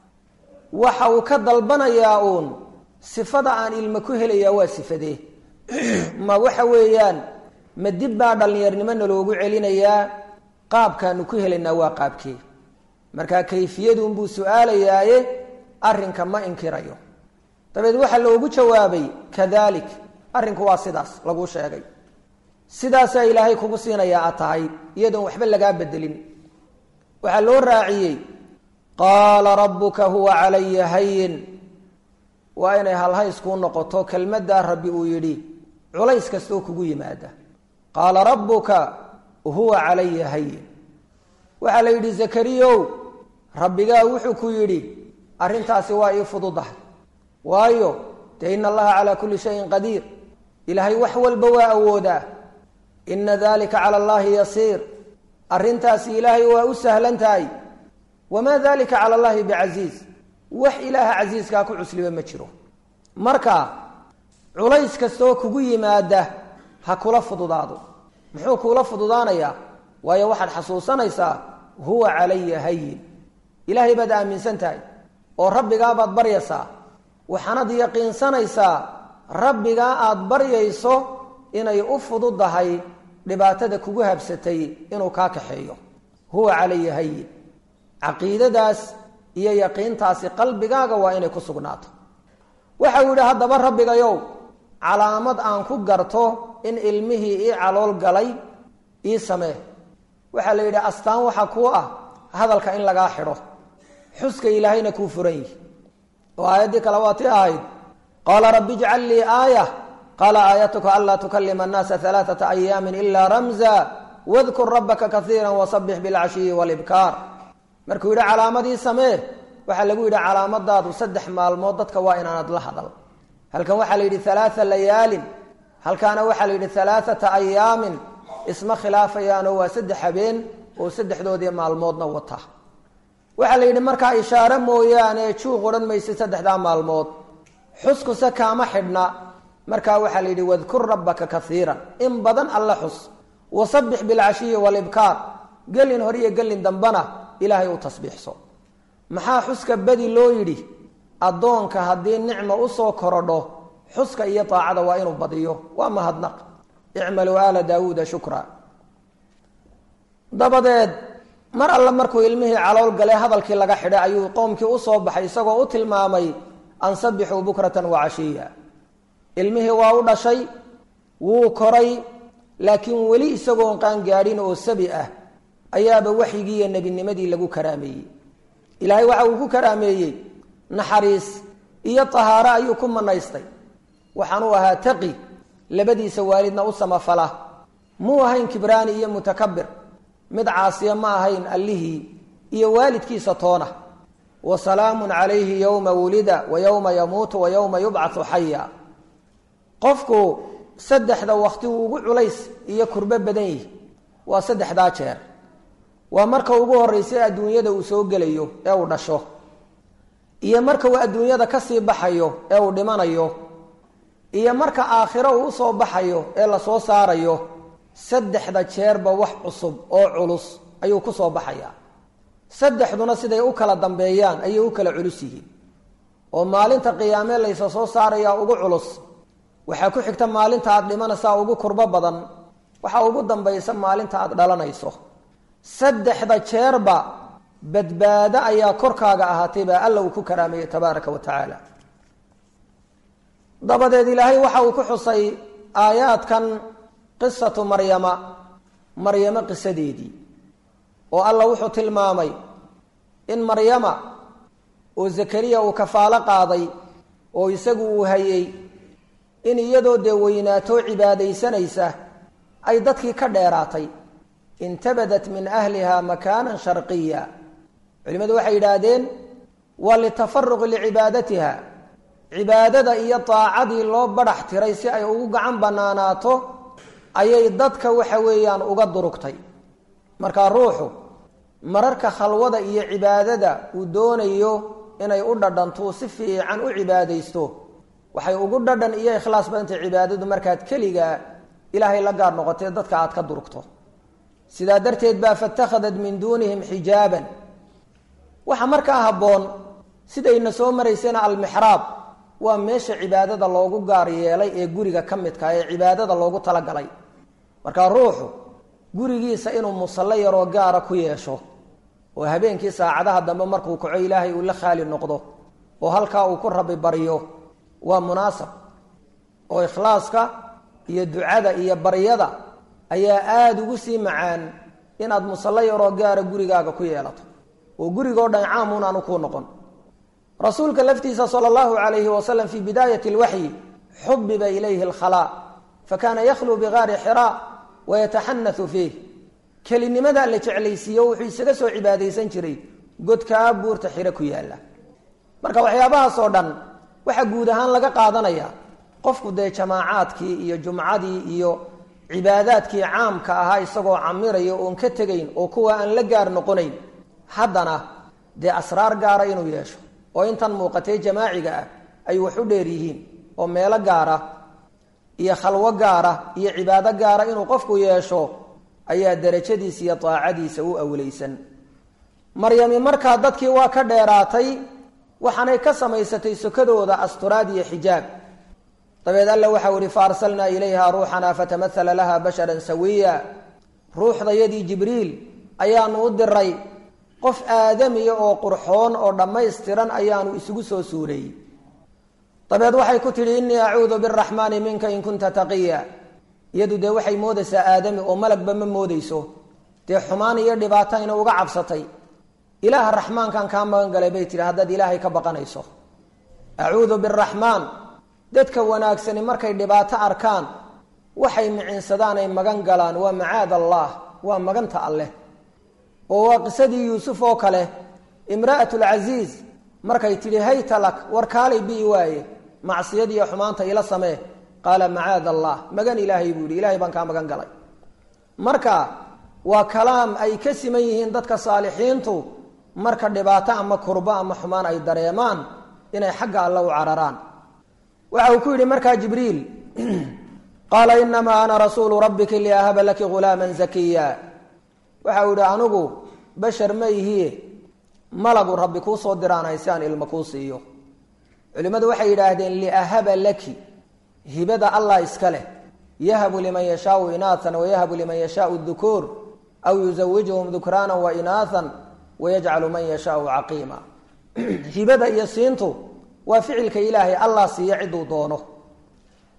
waxa uu ka dalbanayaa uun sifada aan ilmo ku helayaa waa sifadee ma waxa weeyaan ma dib baa dhallinyarnimo naloogu celinayaa qaabkaanu ku helaynaa waa qaabkee markaa kayfiyadunbuu su-aalayaaye arrinka ma inkirayo dabeed waxaa loogu jawaabay kadalik arrinku waa sidaas laguu sheegay sidaasaa ilaahay kugu siinayaa aad tahay iyadoon waxba lagaa bedelin waxaa loo raaciyey qaala rabbuka huwa calaya hayin waa inay halhays kuu noqoto kelmaddaa rabbi uu yidhi culays kastoo kugu yimaada qaala rabbuka huwa calaya hayin waxaa la yidhi zakariyow rabbigaa wuxuu ku yidhi arrintaasi waa ii fududahay waayo dee ina allaha calaa kulli shayin qadiir ilaahay wax walba waa awoodaa ina dalika cala allahi yasiir arrintaasi ilaahay waa u sahlan tahay wamaa dalika cala allahi bicasiiz wax ilaaha casiiskaa ku cusliba ma jiro marka culays kastoo kugu yimaada ha kula fududaado muxuu kuula fududaanayaa waayo waxaad xasuusanaysaa huwa calaya hayin ilaahay baad aaminsan tahay oo rabbigaabaad baryaysaa waxaanad yaqiinsanaysaa rabbigaa aada baryayso inay u fududahay dhibaatada kugu habsatay inuu kaa kaxeeyo huwa calaya hayin caqiidadaas iyo yaqiintaasi qalbigaaga waa inay ku sugnaato waxa uu yidhi haddaba rabbigayow calaamad aan ku garto in ilmihii ii calool galay ii samee waxaa la yidhi astaan waxa kuu ah hadalka in lagaa xidho xuska ilaahayna kuu furan yihi oo aayaddii kale waa ti ahayd qaala rabbi ijcal lii aaya qaala aayatuka anlaa tukalima annaasa alaaata ayaamin ilaa ramza wadkur rabbaka kaiira wasabix bilcashiyi walibkaar markuu yidhi calaamadii samee waxaa lagu yidhi calaamadaadu saddex maalmood dadka waa inaanad la hadal halkan waxaa la yidhi alaaa layaalin halkaana waxaa la yidhi alaaata ayaamin isma khilaafayaanoo waa saddex habeen oo saddexdoodii maalmoodna wata waxaa la yidhi markaa ishaare mooyaane juuq odhan maysid saddexdaa maalmood xuskuse kaama xidhna markaa waxaa la yidhi wadkur rabbaka kaiira in badan alla xus wasabix bilcashiyi walibkaar gelin hor iyo gelin dambana ilaahay u tasbiixso maxaa xuska badi loo yidhi addoonka haddii nicma usoo korodho xuska iyo daacada waa inuu badiyo waa mahadnaq icmaluu aala daawuuda shukra dabadeed mar alle markuu ilmihii calool galay hadalkii laga xidhay ayuu qoomkii usoo baxay isagoo u tilmaamay an sabixuu bukratan wa cashiya ilmihii waa u dhashay wuu koray laakiin weli isagoon qaangaadhin oo sabi ah ayaaba waxyigii iyo nebinimadii lagu karaameeyey ilaahay waxa uu ku karaameeyey naxariis iyo tahaaro ayuu ku manaystay waxaanuu ahaa taqi labadiisa waalidna u samafala muu ahayn kibraani iyo mutakabir mid caasiya ma ahayn allihii iyo waalidkiisa toona wa salaamun calayhi yowma wulida wa yowma yamuutu wa yowma yubcathu xaya qofku saddexda wakti uu ugu culays iyo kurbo badan yihi waa saddexdaa jeer waa marka ugu horreysay adduunyada uu soo gelayo ee uu dhasho iyo marka uu adduunyada kasii baxayo ee uu dhimanayo iyo marka aakhiro uu usoo baxayo ee lasoo saarayo saddexda jeerba wax cusub oo culus ayuu kusoo baxayaa saddexduna siday u kala dambeeyaan ayay u kala culus yihiin oo maalinta qiyaame laysa soo saarayaa ugu culus waxaa ku xigta maalinta aad dhimanaysaa ugu kurbo badan waxaa ugu dambaysa maalinta aad dhalanayso saddexda jeerba badbaado ayaa korkaaga ahaatay baa alla uu ku karaameeyey tabaaraka wa tacaala dabadeed ilaahay waxa uu ku xusay aayaadkan qisatu maryama maryamo qisadeedii oo alla wuxuu tilmaamay in maryama oo zakariya uu kafaalo qaaday oo isagu uu hayey in iyadoo dee weynaatoo cibaadaysanaysa ay dadkii ka dheeraatay intabadat min ahliha makaanan sharqiya culimmadu waxay yidhaahdeen waa litafaruqi licibaadatiha cibaadada iyo daacadii loo badhax tiray si ay ugu gacan banaanaato ayay dadka waxa weeyaan uga durugtay markaa ruuxu mararka khalwada iyo cibaadada uu doonayo inay u dhadhantuu si fiican u cibaadaysto waxay ugu dhadhan iyo ikhlaas badantay cibaadadu markaad keligaa ilaahay la gaar noqotee dadka aad ka durugto sidaa darteed baa fatakhadat min duunihim xijaaban waxaa markaa habboon sidayna soo maraysayna almixraab waa meesha cibaadada loogu gaar yeelay ee guriga ka midka ee cibaadada loogu talagalay markaa ruuxu gurigiisa inuu musallo yaroo gaara ku yeesho oo habeenkii saacadaha dambe markuu kaco ilaahay uu la khaali noqdo oo halkaa uu ku rabi baryo waa munaasab oo ikhlaaska iyo ducada iyo baryada ayaa aada ugu sii macaan inaad musallo yaroo gaara gurigaaga ku yeelato oo gurigoo dhan caamun aanu kuu noqon rasuulka laftiisa sala allahu calayhi wasalam fii bidaayati alwaxyi xubiba ilayhi alkhalaa fakana yakhluu bigaari xiraa wayataxanathu fiih kelinimadaa la jeclaysiiyo wuxuu isaga soo cibaadaysan jiray godkaa buurta xiro ku yaalla marka waxyaabahaasoo dhan waxaa guud ahaan laga qaadanaya qofku dee jamaacaadkii iyo jumcadii iyo cibaadaadkii caamka ahaa isagoo camiraya oon ka tegayn oo kuwa aan la gaar noqonayn haddana dee asraar gaara inuu yeesho oo intan muuqatee jamaaciga ah ay wax u dheer yihiin oo meelo gaara iyo khalwo gaara iyo cibaado gaara inuu qofku yeesho ayaa darajadiisa iyo daacadiisa u awleysan maryami markaa dadkii waa ka dheeraatay waxaanay ka samaysatay sokadooda asturaad iyo xijaab dabeed alla waxau ihi fa arsalnaa ilayha ruuxana fatamahala laha basharan sawiya ruuxdayadii jibriil ayaanu u diray qof aadamiya oo qurxoon oo dhammaystiran ayaanu isugu soo suureeyey dabeed waxay ku tidhi innii acuudu biraxmaani minka in kunta taqiya iyadu dee waxay moodaysaa aadami oo malagba ma moodeyso dee xumaan iyo dhibaato ina uga cabsatay ilaaha raxmaankan kaa magan galay bay tihi haddaad ilaahay ka baqanayso acuudu biraxmaan dadka wanaagsani markay dhibaato arkaan waxay micinsadaan ay magan galaan waa macaad allah waa maganta alleh oo waa qisadii yuusuf oo kale imra'at lcasiiz markay tidhi hayta lak war kaalay bii waaye macsiyadiiyo xumaanta ila samee qaala macaad allah magan ilaahay buu yihi ilahay baan kaa magan galay marka waa kalaam ay ka siman yihiin dadka saalixiintu marka dhibaato ama kurbo ama xumaan ay dareemaan inay xagga alle u cararaan waxa uu ku yidhi markaa jibriil qaala inamaa ana rasuulu rabbiki liahaba laki ghulaaman zakiya waxa uu yihi anigu bashar ma ihiye malagu rabbi kuu soo diraanay si aan ilmo kuu siiyo culimmadu waxay yidhaahdeen liahaba laki hibada allah iska leh yahabu liman yashaau inaathan wayahabu liman yashaau dukuur aw yuzawijuhum dukraana wa inaathan wayajcalu man yashaau caqiima hibada iyo siintu waa ficilka ilaahay allah siiya ciduu doono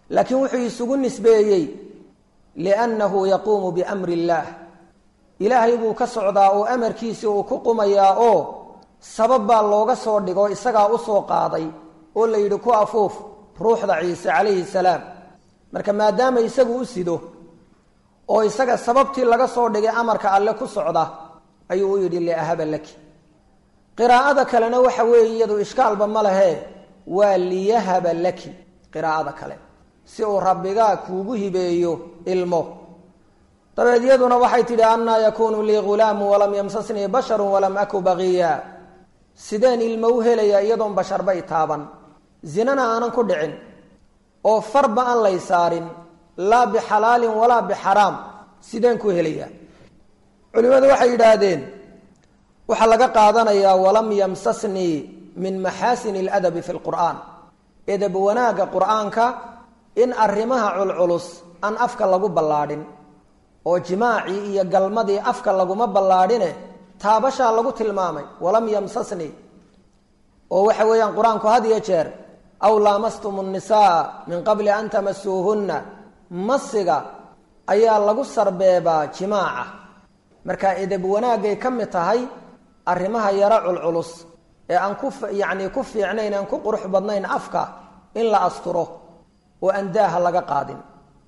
laakiin wuxuu isugu nisbeeyey liannahu yaquumu biamri illaah ilaahay buu ka socdaa oo amarkiisii uu ku qumayaa oo sabab baa looga soo dhigo isagaa usoo qaaday oo la yidhi ku afuuf ruuxda ciise calayhi salaam marka maadaama isagu u sido oo isaga sababtii laga soo dhigay amarka alle ku socda ayuu u yidhi liahaba laki qiraa'ada kalena waxa weeye iyadu ishkaalba ma lehe waa liyahaba laki qiraa'ada kale si uu rabbigaa kuugu hibeeyo ilmo dabeed iyaduna waxay tidhi annaa yakuunu lii ghulaamu walam yamsasnii basharu walam aku baqiya sideen ilmo u helayaa iyadoon basharba i taaban zinana aanan ku dhicin oo farba aan lay saarin laa bixalaalin walaa bixaraam sideen ku helayaa culimmadu waxay yidhaahdeen waxaa laga qaadanayaa walam yamsasnii min maxaasin aladabi fi lqur'aan edab wanaagga qur'aanka in arrimaha culculus aan afka lagu ballaadhin oo jimaacii iyo galmadii afka laguma ballaadhine taabashaa lagu tilmaamay walam yamsasnii oo waxa weeyaan qur-aanku had iyo jeer aw laamastum nnisaa min qabli an tamasuuhunna masiga ayaa lagu sarbeebaa jimaaca marka edeb wanaagay ka mid tahay arrimaha yaro culculus ee aan ku yacni ku fiicnayn aan ku qurux badnayn afka in la asturo oo aan daaha laga qaadin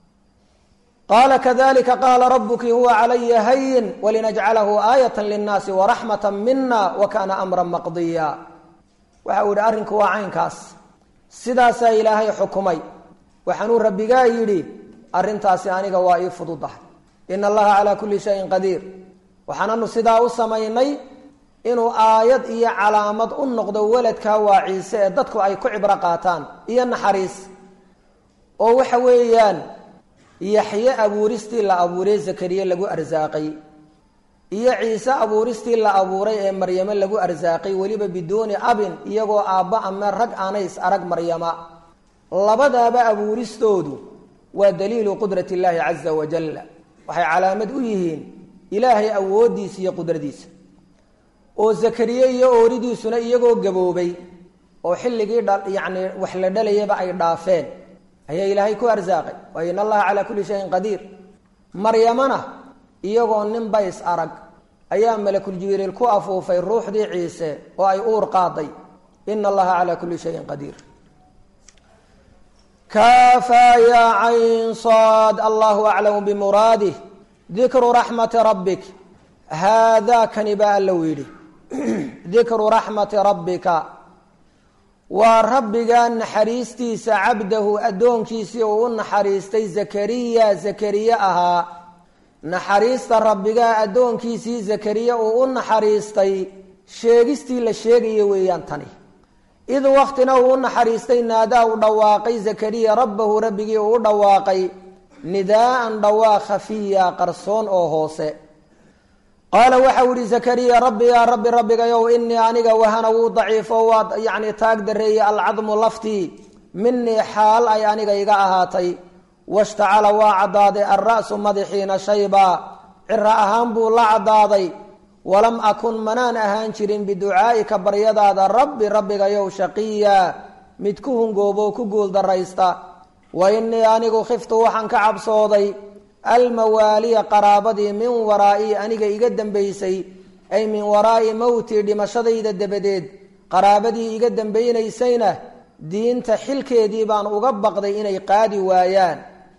qaala kadalika qaala rabuki huwa calaya hayin walinajcalahu aayata linnaasi waraxmata mina wa kaana amran maqdiya waxa uu yihi arrinku waa caynkaas sidaasaa ilaahay xukumay waxaanuu rabbigaa yidhi arrintaasi aniga waa ii fududahay ina allaha calaa kulli shayin qadiir waxaananu sidaa u samaynay inuu aayad iyo calaamad u noqdo weladkaa waa ciise ee dadku ay ku cibro qaataan iyo naxariis oo waxa weeyaan yaxye abuuristii la abuuray zakariye lagu arsaaqay iyo ciise abuuristii la abuuray ee maryame lagu arsaaqay weliba biduuni abin iyagoo aabba ama rag aanay is arag maryama labadaaba abuuristoodu waa daliilu qudrat illaahi caza wajalla waxay calaamad u yihiin ilaahay awooddiisa iyo qudradiisa oo zakariye iyo ooridiisuna iyagoo gaboobay oo xilligii yacni wax la dhalayaba ay dhaafeen ayaa ilaahay ku arsaaqay waayo in allaha calaa kulli shayin qadiir maryamana iyagoo nin bays arag ayaa malakul jibriil ku afuufay ruuxdii ciise oo ay uur qaaday ina allaha calaa kulli shayin qadiir kaafaa yaa cayn saad allahu aclamu bimuraadih dikru raxmati rabbik haadaa kani baa alla u yidhi dikru raxmati rabbika waa rabbiga naxariistiisa cabdahu addoonkiisii uu u naxariistay zakariya zakariye ahaa naxariista rabbigaa addoonkiisii zakariye uu u naxariistay sheegistii la sheegayo weeyaan tani id waktina uu u naxariistay naadaa u dhawaaqay zakariya rabbahu rabbigii uu u dhawaaqay nidaa'an dhawaaq khafiya qarsoon oo hoose qaala waxau ihi zakariya rabbi yaa rabbi rabbigayow inii aniga wahana wuu daciifo waa yacni taag dareeyey alcadmu laftii minii xaal ay aniga iga ahaatay washtacala waa caddaaday alra'su madaxiina shayba ciro ahaan buu la caddaaday walam akun manaan ahaan jirin biducaa'ika baryadaada rabbi rabbigayow shaqiya mid ku hungoobo ku guuldaraysta wa inii anigu khiftu waxaan ka cabsooday almawaaliya qaraabadii min waraa'ii aniga iga dambaysay ay min waraa'i mowtii dhimashadayda dabadeed qaraabadii iga dambaynaysayna diinta xilkeedii baan uga baqday inay qaadi waayaan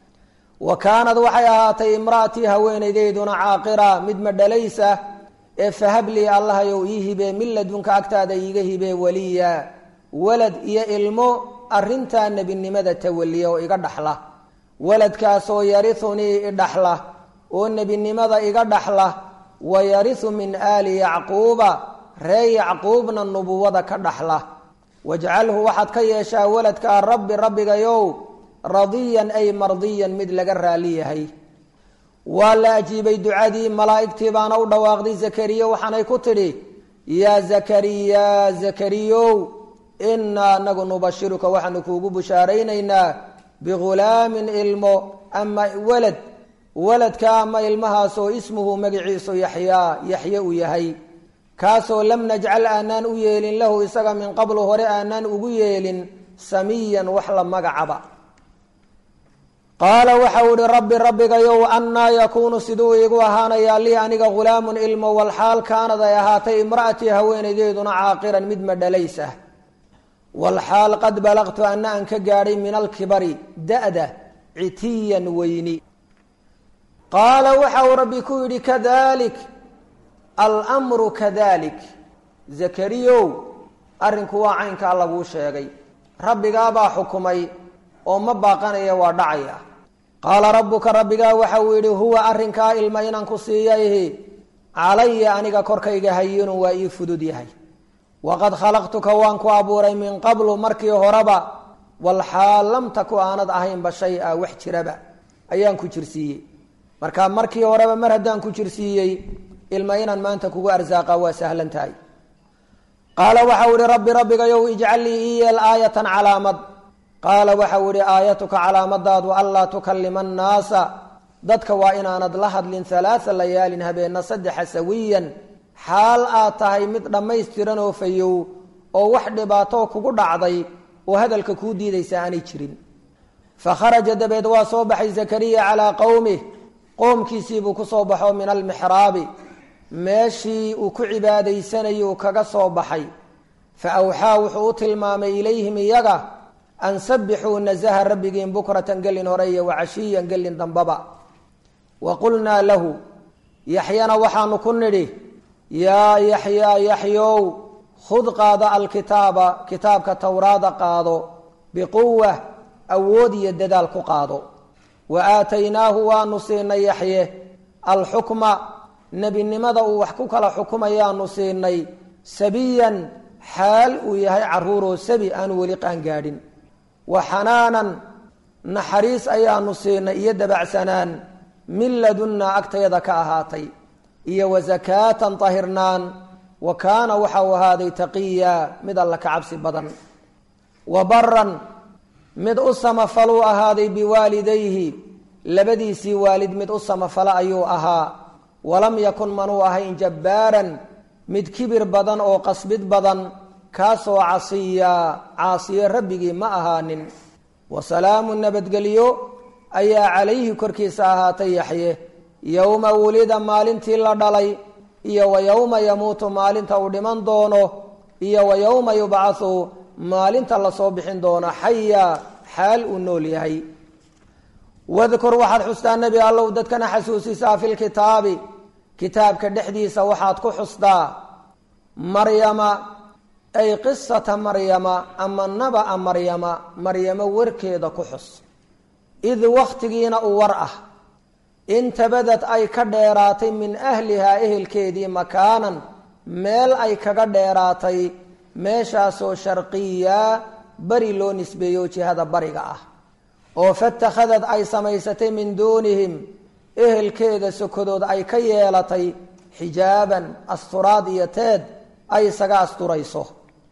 wa kaanad waxay ahaatay imra'atii haweenaydayduna caaqira mid madhalaysa ee fahablii allahayow ii hibee min ladunka agtaada iiga hibee weliya walad iyo ilmo arrintaa nebinimada tawaliya oo iga dhaxla waladkaasoo yariunii idhaxla oo nebinimada iga dhaxla wa yariu min aali yacquuba ree yacquubna nubuwada ka dhaxla wajcalhu waxaad ka yeeshaa waladkaa rabbi rabbigayow radiyan ay mardiyan mid laga raali yahay waa la ajiibay ducadii malaa'igtii baana u dhawaaqday zakariya waxaanay ku tidhi yaa zakariya zakariyow inaa anagu nubashiruka waxaanu kuugu bushaaraynaynaa bihulaamin ilmo ama walad waladka ama ilmahaasoo ismuhu magiciisu yaxyaa yaxye uu yahay kaasoo lam najcal aanaan u yeelin lahu isaga min qablu hore aanaan ugu yeelin samiyan wax la magacaba qaala waxau ihi rabbi rabbigayow annaa yakuunu siduu iigu ahaanayaa lii aniga ghulaamun ilmo walxaal kaanad ay ahaatay imra'atii haweenaydeeduna caaqiran mid madhalays ah walxaal qad balaqtu ana aan ka gaadhay min alkibari da-da citiyan weyni qaala waxa uu rabbi ku yidhi kadalik almru kadalik zakariyow arrinku waa caynkaa laguu sheegay rabbigaabaa xukumay oo ma baaqanaya waa dhacaya qaala rabbuka rabbigaa waxa uu yidhi huwa arrinkaa ilma inaan ku siiyayhi calaya aniga korkayga hayinun waa ii fudud yahay waqad khalaqtuka waan ku abuuray min qablu markii horeba walxaal lam taku aanad ahaynba shay a wax jiraba ayaan ku jirsiiyey marka markii horeba mar haddaan ku jirsiiyey ilma inaan maanta kugu arsaaqa waa sahlan tahay qaala waxau ihi rabbi rabbigayow ijcal lii ii yeel aayatan calaamad qaala waxau ihi aayatuka calaamadaadu anlaa tukalima annaasa dadka waa inaanad la hadlin halaaa layaalin habeena saddexa sawiyan xaal aad tahay mid dhammaystiran oo fayow oo wax dhibaato kugu dhacday oo hadalka kuu diidaysa aanay jirin fa kharaja dabeed waa soo baxay zakariya calaa qowmih qoomkiisiibuu ku soo baxo min almixraabi meeshii uu ku cibaadaysanayay uu kaga soo baxay fa awxaa wuxuu u tilmaamay ilayhim iyaga an sabbixuu nasaha rabbigiin bukratan gelin hore iyo wacashiyan gelin dambaba wa qulnaa lahu yaxyana waxaanu ku nidhi yaa yaxyaa yaxyow khud qaado alkitaaba kitaabka towraada qaado biquwa awood iyo dadaal ku qaado wa aataynaahu waanu siinay yaxye alxukma nebinimada uu wax ku kala xukumayaanu siinay sabiyan xaal uu yahay caruuroo sabi aanu weli qaangaadhin wa xanaanan naxariis ayaanu siinay iyo dabacsanaan min ladunnaa agtayada ka ahaatay iyo wa sakaatan tahirnaan wa kaana waxau ahaaday taqiya mid alla ka cabsi badan wa baran mid u samafaluu ahaaday biwaalidayhi labadiisii waalid mid u samafala ayuu ahaa walam yakun manuu ahayn jabbaaran mid kibir badan oo qasbid badan kaasoo casiya caasiye rabbigii ma ahaanin wa salaamu nabadgelyo ayaa calayhi korkiisa ahaatay yaxye yowma wulida maalintii la dhalay iyo wa yowma yamuutu maalinta uu dhiman doono iyo wa yowma yubcathu maalinta lasoo bixin doono xaya xaal uu nool yahay wadkur waxaad xustaa nebi allow dadkana xasuusisaa fi lkitaabi kitaabka dhexdiisa waxaad ku xustaa maryama ay qisata maryama ama naba-a maryama maryamo warkeeda ku xus id wakhtigiina uu war ah intabadad ay ka dheeraatay min ahlihaa ehelkeedii makaanan meel ay kaga dheeraatay meeshaasoo sharqiya beri loo nisbeeyo jihada bariga ah oo fatakhadad ay samaysatay min duunihim ehelkeeda sokodood ay ka yeelatay xijaaban asturaad iyo teed ay isaga asturayso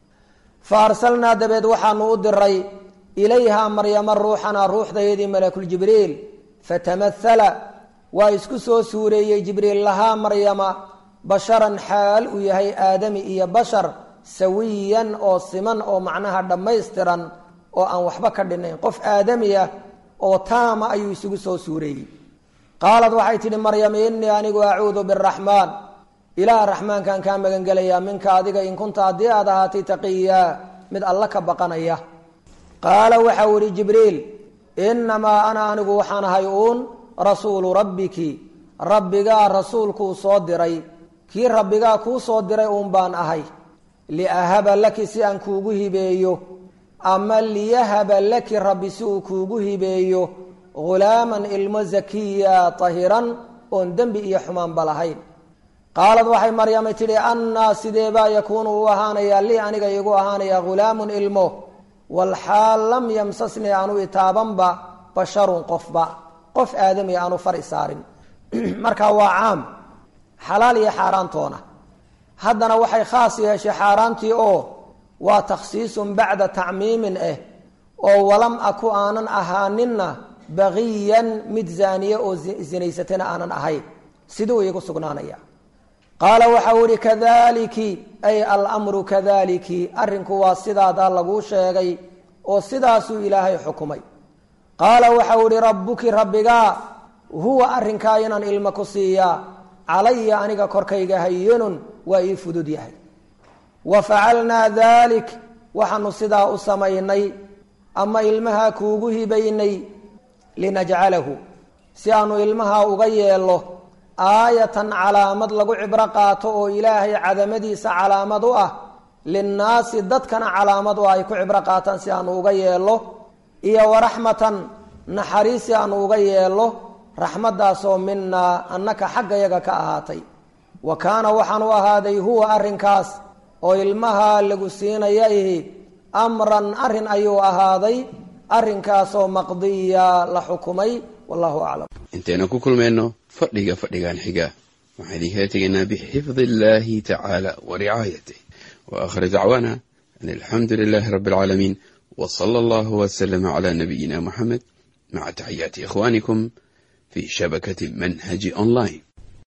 fa arsalnaa dabeed waxaanu u diray ilayhaa maryama ruuxana ruuxdayadii malakuljibriil fatamahala waa isku soo suureeyey jibriil lahaa maryama basharan xaal uu yahay aadami iyo bashar sawiyan oo siman oo macnaha dhammaystiran oo aan waxba ka dhinayn qof aadami ah oo taama ayuu isugu soo suureeyey qaalad waxay tidhi maryam innii anigu acuudu biraxmaan ilaah raxmaankan kaa magangelayaa minka adiga in kunta haddii aad ahaatay taqiyaa mid alla ka baqanaya qaala waxau ihi jibriil innamaa ana anigu waxaan ahay uun rasuulu rabbiki rabbigaa rasuulkuu soo diray kii rabbigaa kuu soo diray uun baan ahay liahaba laki si aan kuugu hibeeyo ama liyahaba laki rabbi si uu kuugu hibeeyo ghulaaman ilmo zakiya tahiran oon dembi iyo xumaanba lahayn qaalad waxay maryamay tidhi annaa sideebaa yakuunu u ahaanayaa lii aniga iigu ahaanayaa ghulaamun ilmo walxaal lam yamsasnii aanu itaabanba basharun qofba qof aadami aanu far isaarin marka waa caam xalaal iyo xaaraantoona haddana waxay khaas yeeshay xaaraantii oo waa takhsiisun bacda tacmiimin ah oo walam aku aanan ahaaninna baqiyan mid zaaniye oo zinaysatana aanan ahayn siduu iigu sugnaanaya qaala waxau ihi kadaliki ay almru kadaliki arrinku waa sidaadaa laguu sheegay oo sidaasuu ilaahay xukumay qaala waxau ihi rabbuki rabbigaa huwa arrinkaa inaan ilmo ku siiyaa calaya aniga korkayga hayinun waa ii fudud yahay wa facalnaa dalik waxaanu sidaa u samaynay ama ilmahaa kuugu hibaynay linajcalahu si aanu ilmaha uga yeello aayatan calaamad lagu cibro qaato oo ilaahay cadamadiisa calaamad u ah linnaasi dadkana calaamad u ah ay ku cibro qaataan si aanu uga yeello iyo waraxmatan naxariis si aanu uga yeello raxmaddaasoo minaa annaka xaggayaga ka ahaatay wa kaana waxaan u ahaaday huwa arrinkaas oo ilmaha lagu siinaya ihi amran arrin ayuu ahaaday arrinkaasoo maqdiya la xukumay wallahu aclam
intaynu ku kulmayno fadhiga fadhigan xiga waxaan idinkala tegaynaa bixifdi illahi tacaala wa ricaayatih wa aakhir dacwaana an alxamdu lilahi rabbi alcaalamiin w sala allahu wslama cala nabiyina muxamed maca taxiyaati ikhwanikum fi shabakati manhaji online